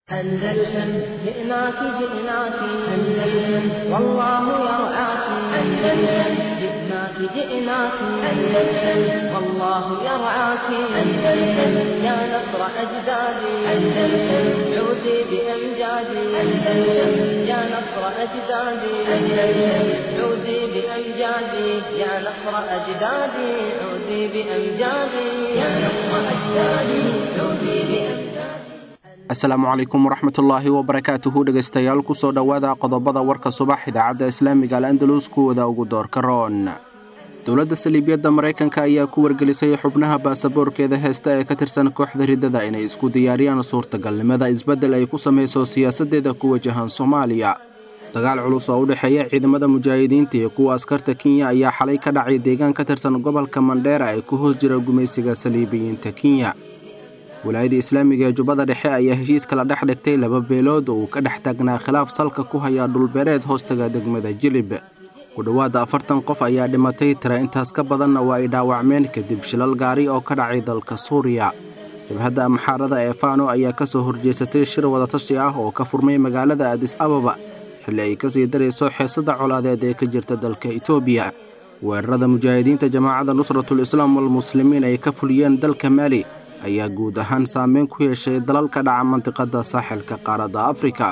أندلسن جئناك جئناك أندلسن والله يرعاك أندلسن جئناك جئناك أندلسن والله يرعاك أندلسن يا نصر أجدادي أندلسن عودي بأمجادي أندلسن يا نصر أجدادي أندلسن عودي بأمجادي يا نصر أجدادي عودي بأمجادي يا نصر أجدادي عودي بأمجادي asalaamu calaykum waraxmatullaahi wabarakaatuhu dhegaystayaal kusoo dhowaada qodobada warka subax idaacadda islaamiga al andalus kuwada ugu doorka roon dowladda saliibiyadda maraykanka ayaa ku wargelisay xubnaha baasaboorkeeda heesta ee ka tirsan kooxda riddada inay isku diyaariyaan suurtagalnimada isbeddel ay ku samayso siyaasaddeeda ku wajahan soomaaliya dagaal culus oo u dhexeeya ciidamada mujaahidiinta iyo kuwa askarta kenya ayaa xalay ka dhacay deegaan ka tirsan gobolka mandheera ee ku hoos jira gumaysiga saliibiyiinta kenya walaayadda islaamiga ee jubbada dhexe ayaa heshiis kala dhex dhigtay laba beelood oo uu ka dhex taagnaa khilaaf salka ku haya dhulbeereed hoostaga degmada jilib ku dhowaada afartan qof ayaa dhimatay tira intaas ka badanna waa ay dhaawacmeen kadib shilal gaari oo ka dhacay dalka suuriya jabhadda amxaarada ee faano ayaa ka soo horjeesatay shir wadatashi ah oo ka furmay magaalada adis ababa xilli ay ka sii darayso xeesada colaadeed ee ka jirta dalka etoobiya weerarada mujaahidiinta jamaacadda nusratul islaam walmuslimiin ay ka fuliyeen dalka maali ayaa guud ahaan saameyn ku yeeshay dalal ka dhaca mantiqadda saaxilka qaaradda afrika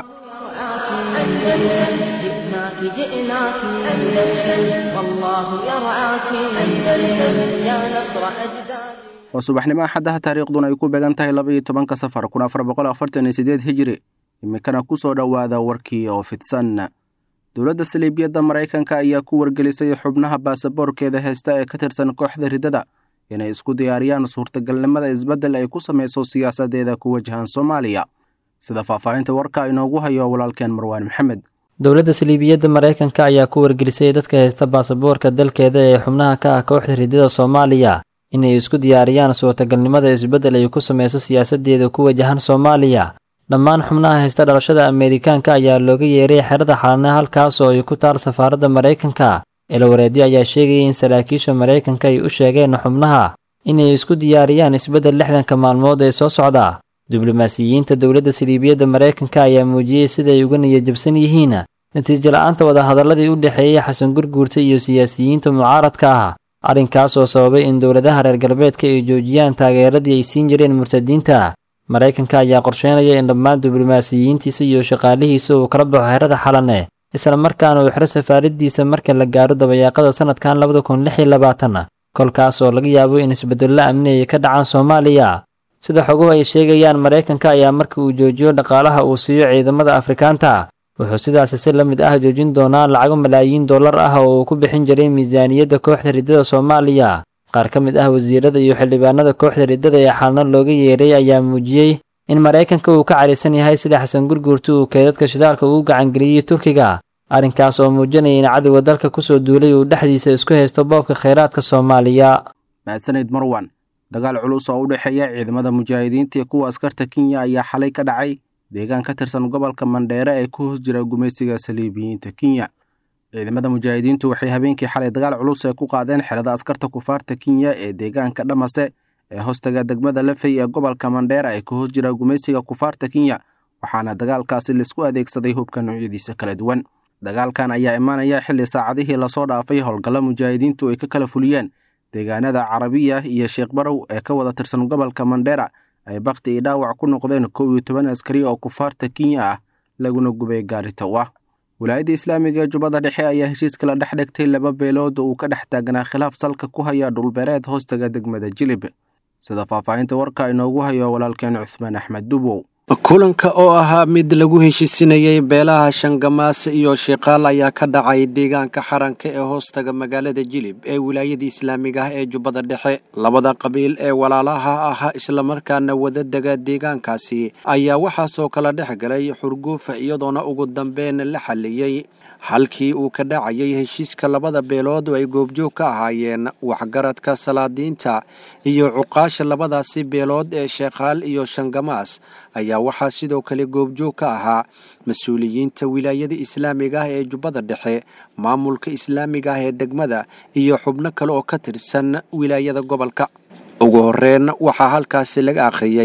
أندلسن جئناك جئناك أندلسن والله يرعاك أندلسن يا نصر أجداد waa subaxnimo axaddaha taariikhduna ay ku beegan tahay labaiyo tobanka safar kun afar boqol afartan iyo sideed hijri iminkana ku soo dhowaada warkii oo fidsan dowladda saliibiyadda maraykanka ayaa ku wargelisay xubnaha baasaboorkeeda heesta ee ka tirsan kooxda riddada inay isku diyaariyaan suurtagalnimada isbeddel ay ku samayso siyaasaddeeda ku wajahan soomaaliya sida faahfaahinta warka inoogu hayo walaalkeen marwaan maxamed dowladda saliibiyadda maraykanka ayaa ku wargelisay dadka haysta baasaboorka dalkeeda ee xubnaha ka ah kooxda riddada soomaaliya inay isku diyaariyaan suurtagalnimada isbeddel ay ku samayso siyaasaddeeda ku wajahan soomaaliya dhammaan xubnaha haysta dhalashada ameerikaanka ayaa looga yeeray xerada xalane halkaas oo ay ku taal safaaradda maraykanka eelawareedyo ayaa sheegaya in saraakiisha maraykanka ay u sheegeen xubnaha inay isku diyaariyaan isbeddel lixdanka maalmood ee soo socda diblomaasiyiinta dowladda saliibiyadda maraykanka ayaa muujiyey siday uga niyadjabsan yihiin natiijo la-aanta wadahadaladii u dhexeeyey xasan gurguurta iyo siyaasiyiinta mucaaradka ah arrinkaas oo sababay in dowladaha reer galbeedka ay joojiyaan taageeradii ay siin jireen murtadiinta maraykanka ayaa qorsheynaya in dhammaan diblomaasiyiintiisa iyo shaqaalihiisa uu kala baxo xerada xalane isla markaana uu xiro safaaradiisa marka la gaaro dabayaaqada sanadkan labada kun lix iyo labaatan kolkaas oo laga yaabo in isbeddello amni ay ka dhacaan soomaaliya sida xoguhu ay sheegayaan maraykanka ayaa marka uu joojiyo dhaqaalaha uu siiyo ciidamada afrikaanta wuxuu sidaasi si la mid ah joojin doonaa lacago malaayiin dollar ah oo uu ku bixin jiray miisaaniyadda kooxda riddada soomaaliya qaar ka mid ah wasiirada iyo xildhibaanada kooxda riddada ee xaalno looga yeeray ayaa muujiyey in maraykanka uu ka cadhaysan yahay sida xasan gurguurta uu keedadka shidaalka ugu gacangeliyey turkiga arrinkaas oo muujinaya in cadowga dalka kusoo duulay uu dhexdiisa isku haysto boobka khayraadka soomaaliya mahadsanid marwan dagaal culus oo u dhexeeya ciidamada mujaahidiinta iyo kuwa askarta kenya ayaa xalay ka dhacay deegaan ka tirsan gobolka mandheere ee ku hoos jira gumaysiga saliibiyiinta kenya ciidamada mujaahidiintu waxay habeenkii xalay dagaal culus ee ku qaadeen xerada askarta kufaarta kenya ee deegaanka dhamase ee hoostaga degmada lafey ee gobolka mandheera ee ku hoos jira gumaysiga kufaarta kenya waxaana dagaalkaasi laisku adeegsaday hubka noocyadiisa kala duwan dagaalkan ayaa imaanaya xilli saacadihii lasoo dhaafay howlgalla mujaahidiintu ay ka kala fuliyeen deegaanada carabiya iyo sheekh barow ee ka wada tirsan gobolka mandheera ay bakti iyo dhaawac ku noqdeen kow iyo toban askari oo kufaarta kenya ah laguna gubay gaari tow ah walaayadda islaamiga ee jubbada dhexe ayaa heshiis kala dhex dhigtay laba beelood oo uu ka dhex taagnaa khilaaf salka ku haya dhulbeereed hoostaga degmada jilib sida faahfaahinta warka inoogu hayo walaalkeen cuthmaan axmed dubow kulanka oo ahaa mid lagu heshiisinayay beelaha shangamaas iyo shiqaal ayaa ka dhacay deegaanka xaranka ee hoostaga magaalada jilib ee wilaayada islaamiga ah ee jubbada dhexe labada qabiil ee walaalaha ah islamarkaana wadadega deegaankaasi ayaa waxaasoo kala dhex galay xurguuf iyadoona ugu dambeyn la xaliyey halkii uu ka dhacayay heshiiska labada beelood oo ay goobjoog ka ahaayeen waxgaradka salaadiinta iyo cuqaasha labadaasi beelood ee sheekhaal iyo shangamaas ayaa waxaa sidoo kale goobjoog ka ahaa mas-uuliyiinta wilaayada islaamiga ah ee jubbada dhexe maamulka islaamiga ah ee degmada iyo xubno kale oo ka tirsan wilaayada gobolka ugu horreyn waxaa halkaasi laga akhriyey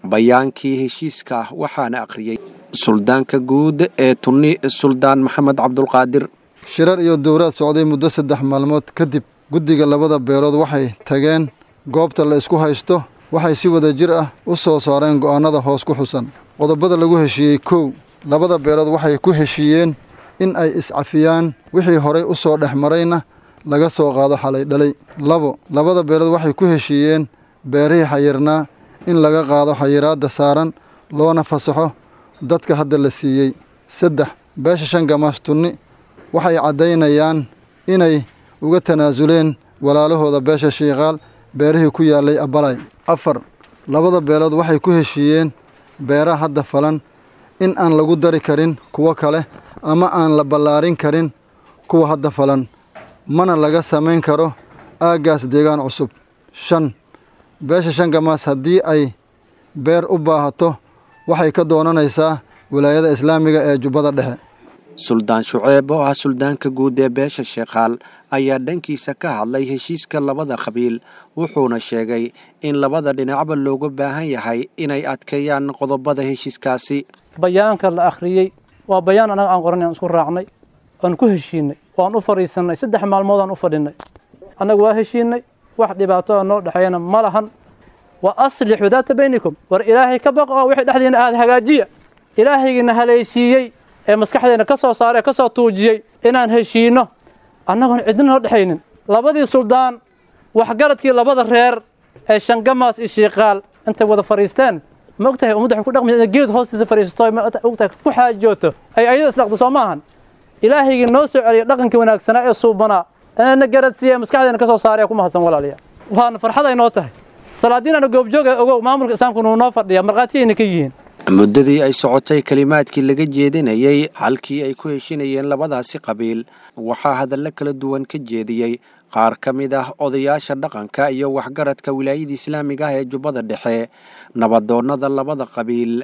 bayaankii heshiiska ah waxaana akhriyey suldaanka guud ee tunni suldaan maxamed cabdulqaadir shirar iyo dowraad socday muddo saddex maalmood kadib guddiga labada beelood waxay tageen goobta la isku haysto waxay si wada jir ah u soo saareen go'aannada hoos ku xusan qodobada lagu heshiiyey kow labada beelood waxay ku heshiiyeen in ay iscafiyaan wixii horay u soo dhex marayna laga soo qaado xalay dhalay labo labada beelood waxay ku heshiiyeen beerihii xayirnaa in laga qaado xayiraadda saaran loona fasaxo dadka hadda la siiyey saddex beesha shan gamaas tunni waxay caddaynayaan inay uga tanaasuleen walaalahooda beesha shiikaal beerihii ku yaallay abbalay afar labada beelood waxay ku heshiiyeen beeraha hadda falan in aan lagu dari karin kuwo kale ama aan la ballaarin karin kuwa hadda falan mana laga samayn karo aaggaas deegaan cusub shan beesha shan gamaas haddii ay beer u baahato waxay ka doonanaysaa wilaayada islaamiga ee jubbada dhexe suldaan shuceeb oo ah suldaanka guud ee beesha sheekhaal ayaa dhankiisa ka hadlay heshiiska labada qabiil wuxuuna sheegay in labada dhinacba looga baahan yahay inay adkeeyaan qodobada heshiiskaasi bayaanka la akhriyey waa bayaan annaga aan qoranay aan isku raacnay oan ku heshiinay oan u fadhiisannay saddex maalmood aan u fadhinnay annagu waa heshiinay wax dhibaato oo noo dhexeeyana ma lahan wa aslixuu daata baynikum war ilaahay ka baqo oo wixii dhexdiina aada hagaajiya ilaahaygiina haleeshiiyey ee maskaxdeena ka soo saaray ee ka soo tuujiyey inaan heshiinno annagoon cidna noo dhexaynin labadii suldaan waxgaradkii labada reer ee shangamaas iyo shiikaal intay wada fadhiisteen ma og tahay ummadda waxay ku dhaqmaysa inay geed hoostiisa fadhiisato ma og tahay ku xaajooto ay ayada islaqdo soo maahan ilaahaygii noo soo celiya dhaqankii wanaagsanaa ee suubanaa inayna garadsiiya maskaxdeena ka soo saaray ku mahadsan walaalayaal waana farxad ay noo tahay salaadiinana goobjooga ogow maamulka islaamku nuu noo fadhiya markhaatiyayna ka yihiin muddadii ay socotay kelimaadkii laga jeedinayey halkii ay ku heshinayeen labadaasi qabiil waxaa hadallo kala duwan ka jeediyey qaar ka mid ah odayaasha dhaqanka iyo waxgaradka wilaayada islaamiga ah ee jubbada dhexe nabadoonnada labada qabiil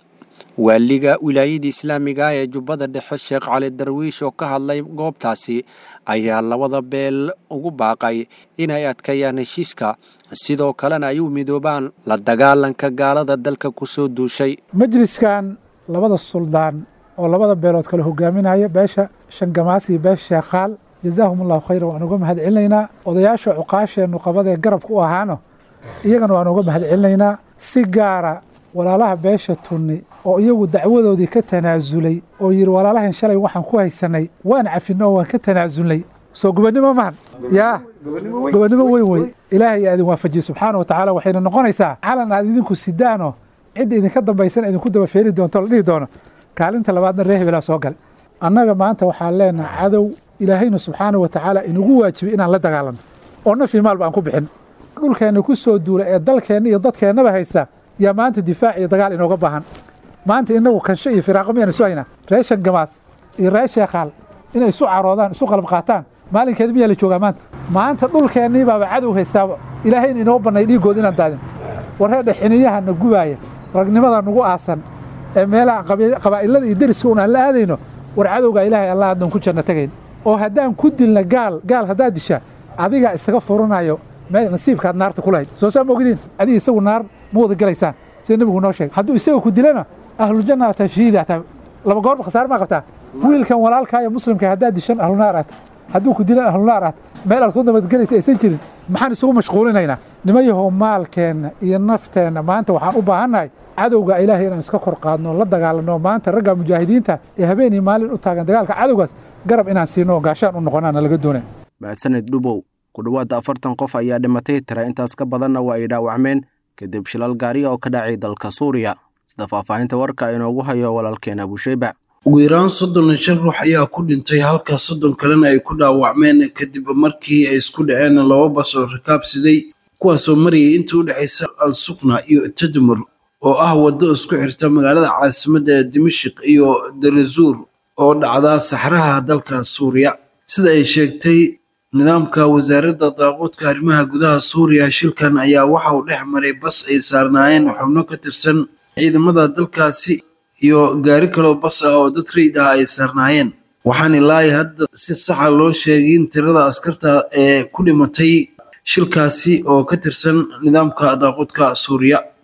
waaliga wilaayada islaamiga ah ee jubbada dhexe sheekh cali darwiish oo ka hadlay goobtaasi ayaa labada beel ugu baaqay inay adkeeyaan heshiiska sidoo kalena ay u midoobaan la dagaalanka gaalada dalka ku soo duushay majliskan labada suldaan oo labada beelood kale hogaaminaya beesha shangamaas iyo beesha sheekhaal jazaahum allahu khayran waan uga mahad celinaynaa odayaasha cuqaasheennu qabadee garabka u ahaano iyagana waan uga mahad celinaynaa si gaara walaalaha beesha tunni oo iyagu dacwadoodii ka tanaasulay oo yidhi walaalahan shalay waxaan ku haysanay waan cafinno oo waan ka tanaasulnay soo gobonnimo mahan yaa gobonnimo weyn wey ilaahay aa idin waafajiye subxaana wa tacaala waxayna noqonaysaa calan aad idinku sidaanoo cidda idinka dambaysan idinku daba feeri doonto la dhihi doono kaalinta labaadna ree hebelaa soo gale annaga maanta waxaan leenaha cadow ilaahayna subxaana wa tacaala inugu waajibay inaan la dagaalanno oo naf iyo maalba aan ku bixin dhulkeenna ku soo duula ee dalkeenna iyo dadkeennaba haysta yaa maanta difaac iyo dagaal inooga baahan maanta inagu kansho iyo firaaqo miyaan isu haynaa ree shangamaas iyo ree sheekhaal inay isu caroodaan isu qalab qaataan maalinkeeda miyaa la joogaa maanta maanta dhulkeennii baaba cadow haystaaba ilaahayna inoo bannay dhiiggood inaan daadin warreedha xiniyaha na gubaaya ragnimada nagu aasan ee meelaha qabaa'ilada iyo deriska un aan la aadayno war cadowgaa ilaahay allah haddaan ku janno tegayn oo haddaan ku dilna gaal gaal haddaad dishaa adigaa isaga furanayo meel nasiibkaad naarta ku lahayd soo saa ma ogdiin adiga isagu naar ma wada gelaysaan sida nebigu noo sheegay hadduu isaga ku dilana ahlujanna ataa shahiida ataa laba goorba khasaare maa qabtaa wiilkan walaalkaa iyo muslimka haddaad dishan ahlunaar aata hadduu ku dilan ahlunaar aata meel aad ku nabadgelaysa aysan jirin maxaan isugu mashquulinaynaa nimayahow maalkeenna iyo nafteenna maanta waxaan u baahannahay cadowga ilaahay inaan iska kor qaadno la dagaalanno maanta ragga mujaahidiinta ee habeen iyo maalin u taagan dagaalka cadowgaas garab inaan siino oo gaashaan u noqonaana laga doonaya mahadsaned dhubow ku dhowaada afartan qof ayaa dhimatay tira intaas ka badanna waa ay dhaawacmeen kadib shilal gaariya oo ka dhacay dalka suuriya sida faahfaahinta warka inoogu hayo walaalkeen abusheyba ugu yaraan soddon iyo shan ruux ayaa ku dhintay halka soddon kalena ay ku dhaawacmeen kadib markii ay isku dhaceen laba bas oo rakaab siday kuwaasoo marayay inta u dhexaysa al suqna iyo tadmur oo ah waddo isku xirta magaalada caasimadda dimashik iyo darezuur oo dhacda saxraha dalka suuriya sida ay sheegtay nidaamka wasaaradda daaquudka arrimaha gudaha suuriya shilkan ayaa waxa uu dhex maray bas ay saarnaayeen xubno ka tirsan ciidamada dalkaasi iyo gaari kaloo bas ah oo dad rayid ah ay saarnaayeen waxaan ilaahay hadda si saxa loo sheegay in tirada askarta ee ku dhimatay shilkaasi oo ka tirsan nidaamka daaquudka suuriya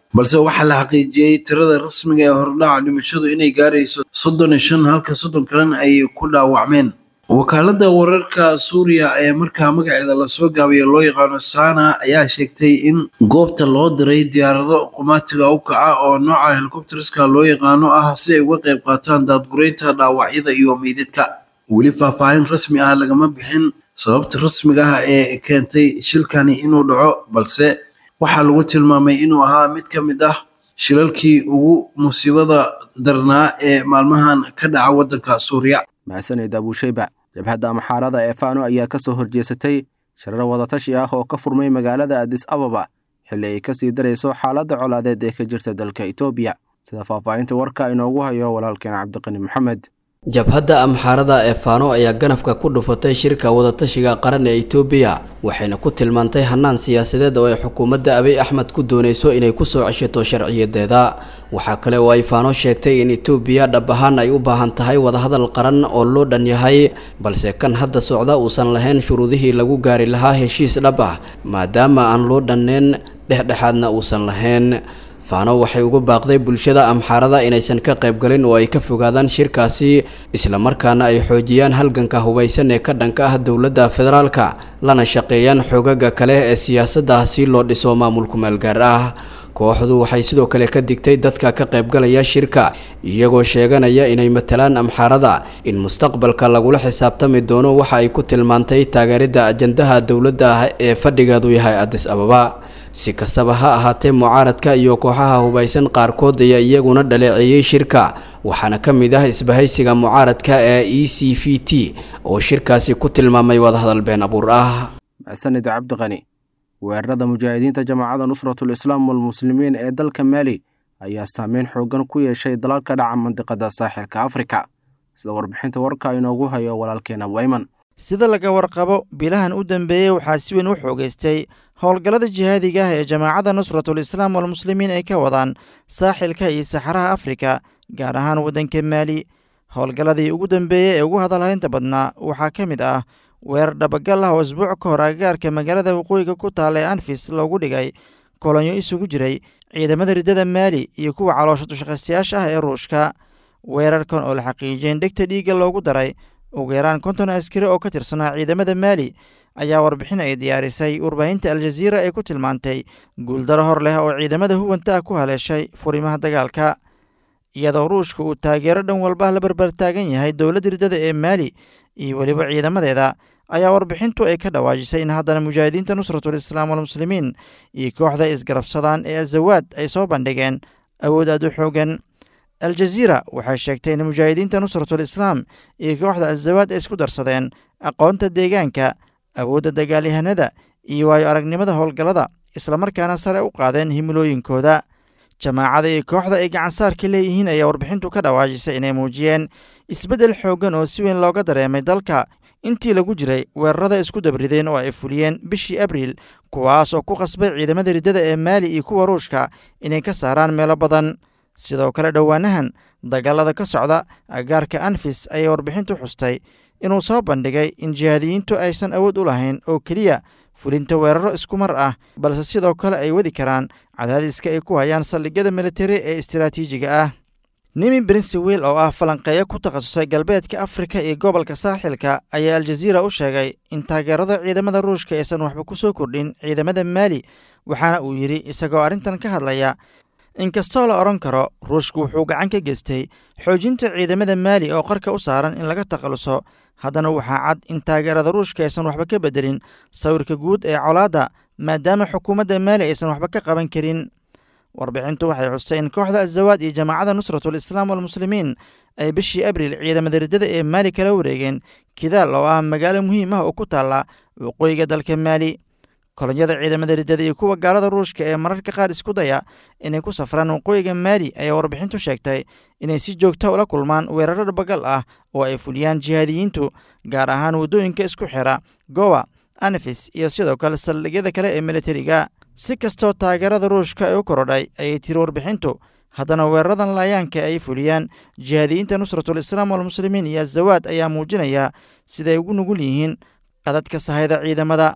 balse waxaa la xaqiijiyey tirada rasmiga ee hordhaca dhimashadu inay gaarayso soddon iyo shan halka soddon kalena ay ku dhaawacmeen wakaaladda wararka suuriya ee markaa magaceeda lasoo gaabiya loo yaqaano sana ayaa sheegtay in goobta loo diray diyaarado qumaatiga u kaca oo nooca helikobteriska loo yaqaano ah si ay uga qayb qaataan daadgureynta dhaawacyada iyo meydadka weli faahfaahin rasmi ah lagama bixin sababta rasmiga ah ee keentay shilkani inuu dhaco balse waxaa lagu tilmaamay inuu ahaa mid ka mid ah shilalkii ugu musiibada darnaa ee maalmahan ka dhaca waddanka suuriya mahadsaned abuushayba jabhadda amxaarada ee fano ayaa ka soo horjeesatay sharar wadatashi ah oo ka furmay magaalada adis ababa xilli ay ka sii darayso xaaladda colaadeed ee ka jirta dalka etoobiya sida faahfaahinta warka inoogu hayo walaalkeen cabdiqani maxamed jabhadda amxaarada ee faano ayaa ganafka ku dhufatay shirka wadatashiga qaran ee itoobiya waxayna ku tilmaantay hannaan siyaasadeed oo ay xukuumadda abiy axmed ku doonayso inay kusoo ceshato sharciyadeeda waxaa kale oo ay faano sheegtay in itoobiya dhab ahaan ay u baahan tahay wadahadal qaran oo loo dhan yahay balse kan hadda socda uusan lahayn shuruudihii lagu gaari lahaa heshiis dhab ah maadaama aan loo dhanneyn dhexdhexaadna uusan lahayn faano waxay ugu baaqday bulshada amxaarada inaysan ka qaybgalin oo ay ka fogaadaan shirkaasi islamarkaana ay xoojiyaan halganka hubaysan ee ka dhanka ah dowladda federaalka lana shaqeeyaan xoogaga kale ee siyaasadda si loo dhiso maamulku meelgaar ah kooxdu waxay sidoo kale ka digtay dadka ka qaybgalaya shirka iyagoo sheeganaya inay matalaan amxaarada in mustaqbalka lagula xisaabtami doono waxa ay ku tilmaantay taageeridda ajandaha dowladda ah ee fadhigeedu yahay adis ababa si kastaba ha ahaatee mucaaradka iyo kooxaha hubaysan qaarkood ayaa iyaguna dhaleeceeyey shirka waxaana ka mid ah isbahaysiga mucaaradka ee e c v t oo shirkaasi ku tilmaamay wadahadal been abuur ah mahadsanid cabdiqani weerarada mujaahidiinta jamaacadda nusratul islaam walmuslimiin ee dalka maali ayaa saameyn xoogan ku yeeshay dalalka dhaca mandiqada saaxilka afrika sida warbixinta warka inoogu hayo walaalkeena wayman sida laga warqabo bilahan u dambeeyey waxaa si weyn u xoogaystay howlgallada jihaadiga ah ee jamaacadda nusratul islaam walmuslimiin ay ka wadaan saaxilka iyo saxaraha afrika gaar ahaan waddanka maali howlgalladii ugu dambeeyey ee ugu hadalhaynta badnaa waxaa ka mid ah weerar dhabagal ah oo isbuuc ka hor agagaarka magaalada waqooyiga ku taalla ee anfis loogu dhigay kolonyo isugu jiray ciidamada riddada maali iyo kuwa caloosha dushaqaystayaasha ah ee ruushka weerarkan oo la xaqiijiyeen dhegta dhiigga loogu daray ugu yaraan konton askari oo ka tirsanaa ciidamada maali ayaa warbixin ay diyaarisay warbaahinta aljaziira ee ku tilmaantay guuldaro hor leh oo ciidamada huwanta ah ku haleeshay furimaha dagaalka iyadoo ruushka uu taageero dhan walba la barbar taagan yahay dowladda riddada ee maali iyo weliba ciidamadeeda ayaa warbixintu ay ka dhawaajisay in haddana mujaahidiinta nusratul islaam walmuslimiin iyo kooxda isgarabsadaan ee azawaad ay soo bandhigeen awood aad u xoogan aljaziira waxay sheegtay in mujaahidiinta nusratul islaam iyo kooxda azawaad ay isku darsadeen aqoonta deegaanka awoodda dagaalyahanada iyo waayo aragnimada howlgallada islamarkaana sare u qaadeen himilooyinkooda jamaacada iyo kooxda ay gacansaarka leeyihiin ayaa warbixintu ka dhawaajisay inay muujiyeen isbeddel xooggan oo si weyn looga dareemay dalka intii lagu jiray weerarada isku dabrideen oo ay fuliyeen bishii abriil kuwaas oo ku qasbay ciidamada riddada ee maali iyo kuwa ruushka inay ka saaraan meelo badan sidoo kale dhowaanahan dagaalada ka socda agaarka anfis ayay warbixintu xustay inuu soo bandhigay in jihaadiyiintu aysan awood u lahayn oo keliya fulinta weeraro isku mar ah balse sidoo kale ay wadi karaan cadaadiska ay ku hayaan saldhigyada militari ee istiraatiijiga ah nimi brinsewil oo ah falanqeeyo ku takhasusay galbeedka afrika iyo gobolka saaxilka ayaa aljaziira u sheegay in taageerada ciidamada ruushka aysan waxba ku soo kordhin ciidamada maali waxaana uu yidhi isagoo arrintan ka hadlaya inkastoo la odhan karo ruushku wuxuu gacan ka geystay xoojinta ciidamada maali oo qarka u saaran in laga takhaluso haddana waxaa cad in taageerada ruushka aysan waxba ka beddelin sawirka guud ee colaadda maadaama xukuumadda maali aysan waxba ka qaban karin warbixintu waxay xustay in kooxda azawaad iyo jamaacadda nusratul islaam walmuslimiin ay bishii abriil ciidamada riddada ee maali kala wareegeen kidaal oo ah magaalo muhiim ah oo ku taalla waqooyiga dalka maali kolonyada ciidamada riddada iyo kuwa gaalada ruushka ee mararka qaar isku daya inay ku safraan waqooyiga maali ayaa warbixintu sheegtay inay si joogta ula kulmaan weeraro dhabagal ah oo ay fuliyaan jihaadiyiintu gaar ahaan waddooyinka isku xira gowa anfis iyo sidoo kale saldhigyada kale ee militariga si kastoo taageerada ruushka ay u korodhay ayay tiri warbixintu haddana weeraradan laayaanka ay fuliyaan jihaadiyiinta nusratul islaam walmuslimiin iyo azawaad ayaa muujinaya siday ugu nugul yihiin qadadka sahayda ciidamada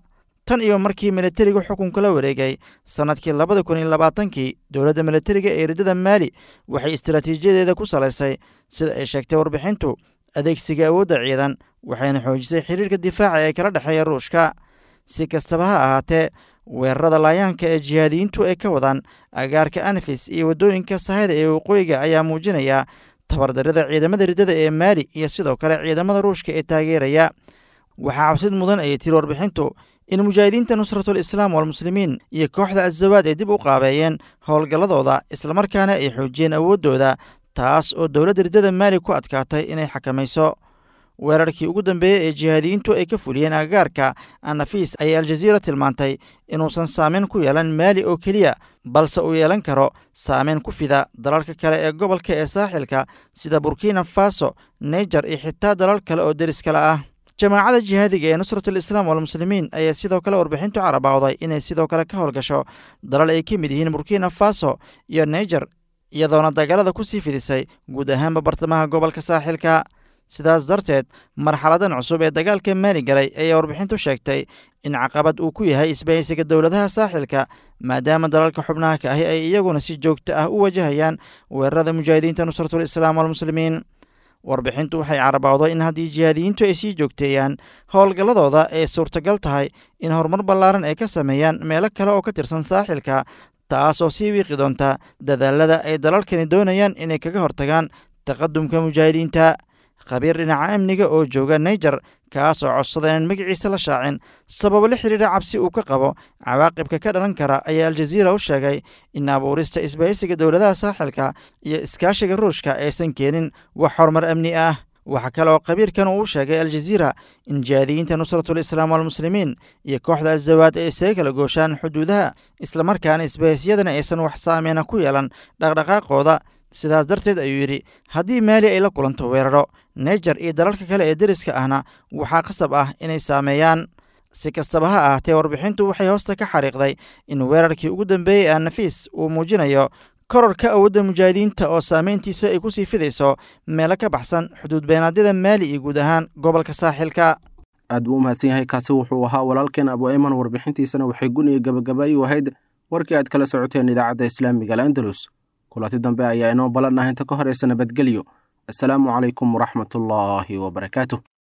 tan iyo markii militariga xukunka la wareegay sannadkii labada kun iyo labaatankii dowladda militariga ee riddada maali waxay istaraatiijiyadeeda ku salaysay sida ay sheegtay warbixintu adeegsiga awoodda ciidan waxayna xoojisay xiriirka difaaca ee kala dhexeeya ruushka si kastaba ha ahaatee weerarada laayaanka ee jihaadiyiintu ay ka wadaan agaarka anfis iyo waddooyinka sahayda ee waqooyiga ayaa muujinaya tabardarrida ciidamada riddada ee maali iyo sidoo kale ciidamada ruushka ee taageeraya waxaa cawsid mudan ayay tiri warbixintu in mujaahidiinta nusratul islaam walmuslimiin iyo kooxda azawaad ay dib u qaabeeyeen howlgalladooda islamarkaana ay xoojiyeen awooddooda taas oo dowladda riddada maali ku adkaatay inay xakamayso weerarkii ugu dambeeyey ee jihaadiyiintu ay ka fuliyeen agagaarka anafis ayay aljaziira tilmaantay inuusan saameyn ku yeelan maali oo keliya balse uu yeelan karo saameyn ku fida dalalka kale ee gobolka ee saaxilka sida burkina faso naijer iyo xitaa dalal kale oo deris kale ah jamaacada jihaadiga ee nusratul islaam walmuslimiin ayaa sidoo kale warbixintu carabawday inay sidoo kale ka howlgasho dalal ay ka mid yihiin burkina faso iyo naijer iyadoona dagaalada ku sii fidisay guud ahaanba bartamaha gobolka saaxilka sidaas darteed marxaladan cusub ee dagaalka maali galay ayaa warbixintu sheegtay in caqabad uu ku yahay isbahaysiga dowladaha saaxilka maadaama dalalka xubnaha ka ahi ay iyaguna si joogto ah u wajahayaan weerarada mujaahidiinta nusratul islaam walmuslimiin warbixintu waxay carabawday in haddii jihaadiyiintu ay sii joogteeyaan howlgalladooda ay suurtagal tahay in horumar ballaaran ay ka sameeyaan meelo kale oo ka tirsan saaxilka taasoo sii wiiqi doonta dadaalada ay dalalkani doonayaan inay kaga hortagaan taqadumka mujaahidiinta khabiir dhinaca amniga oo jooga naijer kaas oo codsada inaan magaciisa la shaacin sababo la xidhiidha cabsi uu ka qabo cawaaqibka ka dhalan kara ayaa aljaziira u sheegay in abuurista isbahaysiga dowladaha saaxilka iyo iskaashiga ruushka aysan keenin wax horumar amni ah waxaa kale oo khabiirkan uu u sheegay aljaziira in jihaadiyiinta nusratul islaam walmuslimiin iyo kooxda azawaad ay isaga kala gooshaan xuduudaha islamarkaana isbahaysiyadana aysan wax saameyna ku yeelan dhaqdhaqaaqooda sidaas darteed ayuu yidhi haddii maali ay la kulanto weeraro naijer iyo dalalka kale ee deriska ahna waxaa qasab ah inay saameeyaan si kastaba ha ahaatee warbixintu waxay hoosta ka xariiqday in weerarkii ugu dambeeyey ee nafiis uu muujinayo kororka awoodda mujaahidiinta oo saameyntiisa ay ku sii fidayso meelo ka baxsan xuduud beenaadyada maali iyo guud ahaan gobolka saaxilka aad buu u mahadsan yahay kaasi wuxuu ahaa walaalkeen abu ayman warbixintiisana waxay guniya gabagabay u ahayd warkii aad kala socoteen idaacadda islaamiga al'andalus kulanti dambe ayaa inoo ballan ah inta ka horeysa nabadgelyo assalaamu calaykum waraxmatullaahi wabarakaatu